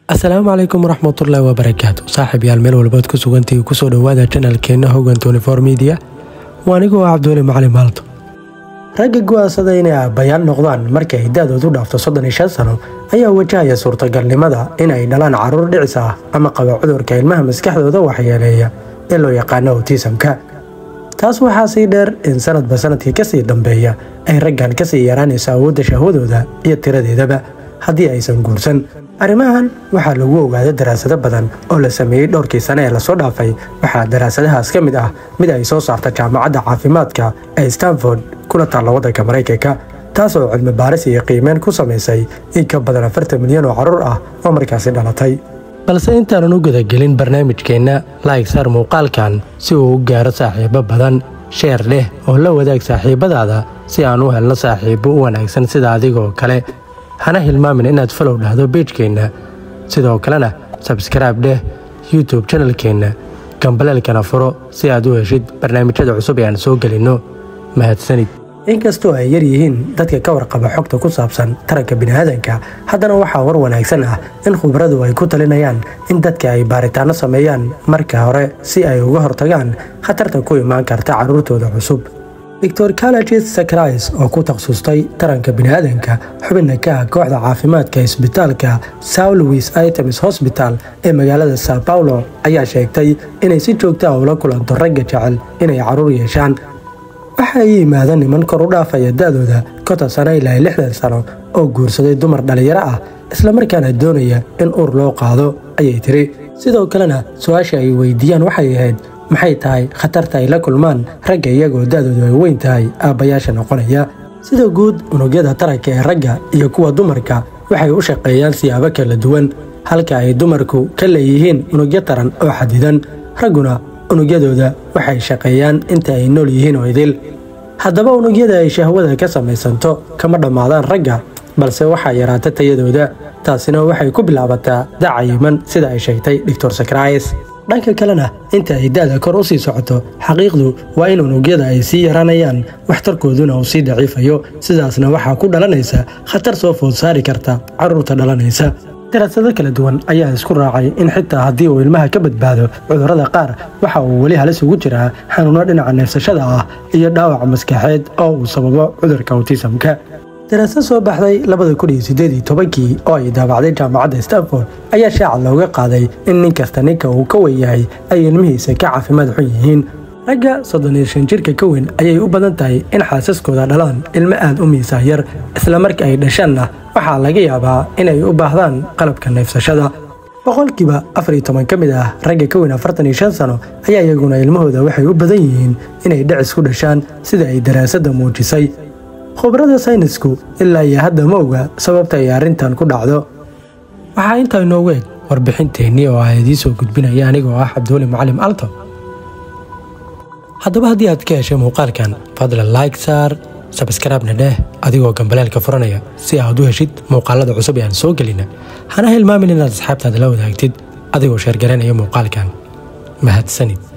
asalaamu calaykum waraxmatullaahi wabarakaatu saaxiib yaal meel walbaad ku sugantii kusoo dhowaada janalkeenna hogan tonifor midiya waa anigoo ah cabdiweli macalin maalto ragga go'aansada inay aabbayaan noqdaan markay da-doodu dhaafto soddon iyo shan sano ayaa wajahaya suurtagalnimada in ay dhalaan carruur dhicis ah ama qaba cudurka ilmaha maskaxdooda waxyeeleeya ee loo yaqaano otisamka taas waxaa sii dheer in sanadba sanadkii kasii dambeeya ay raggan kasii yaraanayso awoodda shahwadooda iyo tiradeedaba haddii aysan guursan arrimahan waxaa lagu ogaada daraasado badan oo la sameeyey dhowrkii sane ee lasoo dhaafay waxaa daraasadahaas ka mid ah mid ay soo saarta jaamacadda caafimaadka ee stanford kuna taalla waddanka maraykanka taas oo cilmi baaris iyo qiimeyn ku samaysay in ka badan afartan milyan oo carruur ah oo markaasi dhalatay balse intaanan u gudagelin barnaamijkeenna laayg saar muuqaalkan si uu u gaaro saaxiibo badan sheer leh oo la wadaag saaxiibadaada si aan u helno saaxiibo u wanaagsan sida adigoo kale hana hilmaamin inaad falow dhahdo beejkeenna sidoo kalena sabskraibe dheh youtube janalkeenna gambaleelkana furo si aad u heshid barnaamijyada cusub ee aan soo gelinno mahadsanid inkastoo ay yar yihiin dadka ka warqaba xogta ku saabsan taranka biniaadanka haddana waxaa war wanaagsan ah in khubaradu ay ku talinayaan in dadka ay baaritaanno sameeyaan marka hore si ay uga hortagaan khatarta ku imaan karta carruurtooda cusub doctor calagis sakrais oo ku takhasustay taranka biniaadanka xubinna ka ah kooxda caafimaadka isbitaalka sao louis items hosbital ee magaalada sao paulo ayaa sheegtay inay si joogta ah ula kulanto ragga jecel inay carruur yeeshaan waxa ay yimaada niman kor u dhaafaya da-dooda konton sano ilaa lixdan sano oo guursaday dumar dhallinyaro ah islamarkaana doonaya in uur loo qaado ayay tiri sidoo kalena su-aasha ay weydiiyaan waxay ahayd maxay tahay khatarta ay la kulmaan ragga iyagoo da-doodu ay weyn tahay aabbayaasha noqonaya sida guud unugyada taranka ee ragga iyo kuwa dumarka waxay u shaqeeyaan siyaabo kala duwan halka ay dumarku ka leeyihiin unugyo taran oo xadidan ragguna unugyadooda waxay shaqeeyaan inta ay nool yihiin oo idil haddaba unugyada ay shahwada ka samaysanto kama dhammaadaan ragga balse waxaa yaraata tayadooda taasina waxay ku bilaabataa dacayiman sida ay sheegtay doctor sakrais dhanka kalena inta ay da-da kor u sii socoto xaqiiqdu waa in unugyada ay sii yaraanayaan waxtarkooduna uu sii daciifayo sidaasna waxaa ku dhalanaysa khatar soo food saari karta carruurta dhalanaysa daraasado kala duwan ayaa isku raacay in xitaa haddii uu ilmaha ka badbaado cudurrada qaar waxa uu weli halis ugu jiraa xanuuno dhinaca neefsashada ah iyo dhaawac maskaxeed oo uu sababo cudurka awtisamka daraasad soo baxday labada kun iyo sideed iyo tobankii oo ay daabacday jaamacadda stanford ayaa shaaca looga qaaday in nin kasta ninka uu ka weyn yahay ay ilmihiisa ka caafimaad xun yihiin ragga soddon iyo shan jirka ka weyn ayay u badan tahay in xaasaskooda dhalaan ilmo aad u miisaan yar isla marka ay dhashaanna waxaa laga yaabaa inay u baahdaan qalabka neefsashada boqolkiiba afar iyo toban ka mid ah ragga ka weyn afartan iyo shan sano ayaa iyaguna ilmahooda waxay u badan yihiin inay dhicis ku dhashaan sida ay daraasadda muujisay khubarada saynisku ilaa iyo hadda ma oga sababta ay arrintan ku dhacdo waxaa intaa inoogu eg warbixinteennii oo ah idiin soo gudbinaya anigoo ah cabdiweli macalim alto haddaba haddii aad ka heshay muuqaalkan fadlan like saar sabskraibna dheh adigoo gambaleelka furanaya si aad u heshid muuqaalada cusub ee aan soo gelina hana hilmaamin inaad asxaabtaada la wadaagtid adigoo sheergaranaya muuqaalkan mahadsanid